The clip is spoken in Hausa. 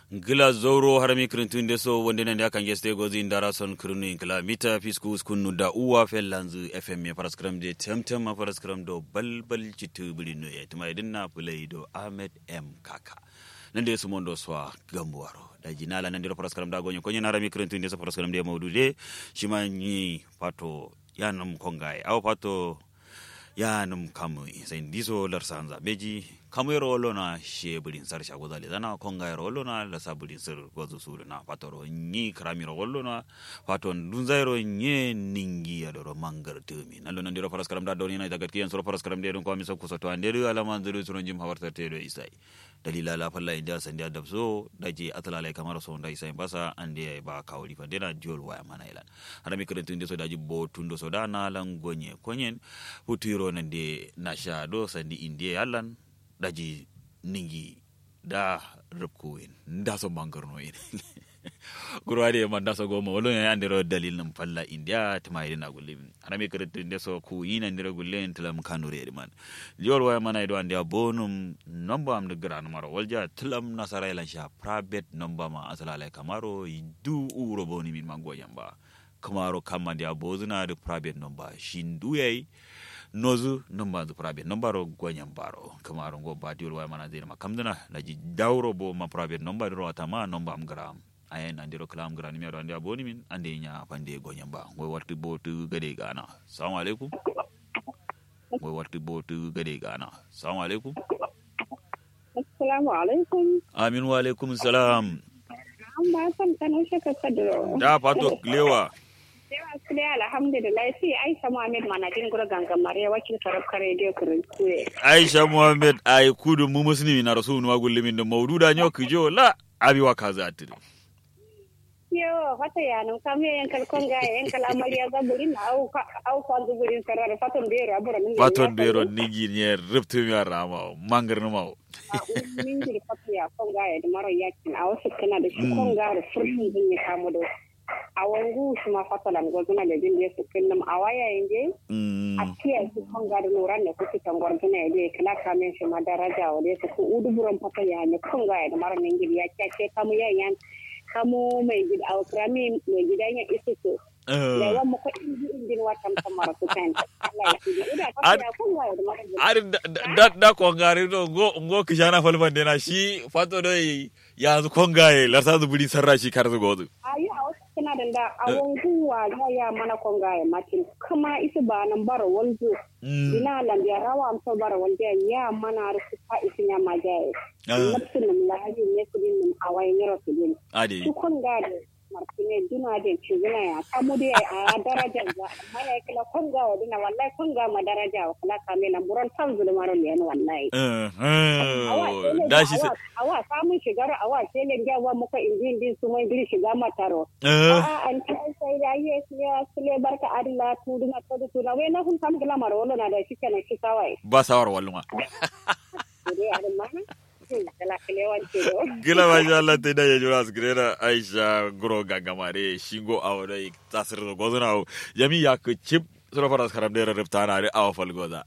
gila zoro harami kirintunde so wonde nande akan geste gozi ndara son kirinu gila mita fisku skunu da uwa fellanzu fm ya paraskram de temtem ma paraskram do balbal citu bilino ya tuma idin na fulai do ahmed m kaka nande su mondo swa gambuwaro da jinala nande paraskram da gonyo konyo harami kirintunde so paraskram de maudude shima ni pato yanam kongai aw pato yanum kamu sai ndiso lar sanza beji kamu yoro wolo na she bulin sar shago zale zana konga yoro wolo na la sa bulin sar gozo suru na patoro ni krami ro wolo na pato dunza yoro nye ningi ya doro mangar tumi nalo nan diro faras karam da doni na daga kiyan soro faras karam de dun ko mi sokko soto ande ru ala man zuru suron jim hawarta te do isai dalila la falla inda san dia dabso daji atala lai kamar so ndai sai basa ande ba kawli fa dena jol waya mana ilan harami kirantu so daji bo tundo so da na lan gonye konyen putiro nan de na sha do sandi indiya yalan daji ningi da rubkuwin nda so mangarno in gurwade man da so goma wolo ya andiro dalil nam falla india tama ina gulim harami kirantu de so ku yina ndiro gulen tilam kanure man jol waya mana do ande bonum nomba am de gran maro walja tilam nasara ila sha private nomba ma asala lai kamaro du uro boni min mango yamba kamaro kamandi abozuna de private nomba shindu yayi nozu nomba zu private nomba ro gonyam baro kamaro go badiol waya mana zina makamdana laji dawro bo ma private nomba ro atama nomba am gram ayen andiro klam gram mi ro ande aboni min ande nya pande gonyam ba go warti bo tu gade gana assalamu alaikum go warti bo tu gade gana assalamu alaikum Assalamu alaikum. amin wa alaikum salam An ba san kanin shaka kadro. da fato lewa Yawa su dai alhamdulillah sai Aisha Muhammad manajin gura gangan Mariya wakil karabka radio kurintuye. aisha muhammad ay kudu mu muslimi na rasulu wa gullimin da maududa nyo kijo la abi wa kaza atire Yo fata ya nun kam ye yankal konga yankal amariya ga burin na au au kwanzu burin sarara faton bero abura min. paton bero nigi nye riptu mi arama mangar no mau Min jiri fata ya konga ya da maro yakin a wasu kana da shi konga da furfin zin ya kamu da. A wangu shi ma fata lan gwazuna da jin da su kinnum a waya yanzu. Mm, a kiyaye su kan gari nuran da kuke tangwar gina ya je kila kamen shi ma daraja wa da su ku udu buran fata ya ne kan ga da mara nan gidi ya kyace kamu yayan kamu mai gida a krami mai gidan ya isu so da eh, yawan mu ko indi indin watan samara su kan Allah ya kiji ida fata ya kan ga da mara ari da- da da ko ngari do go go kishana falban dena shi fato do ya zu kongaye larsa zu buri sarra shi kar zu gozu ayi a wasu kina da da a wanguwa ya ya mana kon ga ya matin kuma isu ba nan bara wanzu Mm, ina lambiya rawa amsa bara wanda ya mana rufu fa isu ya majaye ah, nafsin nim lahaji ne kudin nim awai nyero kudin ade su kon gade martine duna de chiguna ya kamu de a daraja ga amma ya kila kon ga wadina wallahi kon ga ma daraja wa kala kame na buran tan zulu maro ne wallahi eh, awa eh, tele da shi awa awa samun shigar awa tele ga wa muka injin din su mai gili shiga mataro eh a an ta sai da yi ya sule barka adilla tu duna to tu na we na hun kam gila maro na da shi kenan shi kawai ba sawar walluma dai adin mana kala kalewan ce do gila masha Allah ta da ya jura su girena Aisha guro gangamare shingo awodai tasir da gozuna yami ya ku chip sura faras karam da rarrafta na da awa falgoza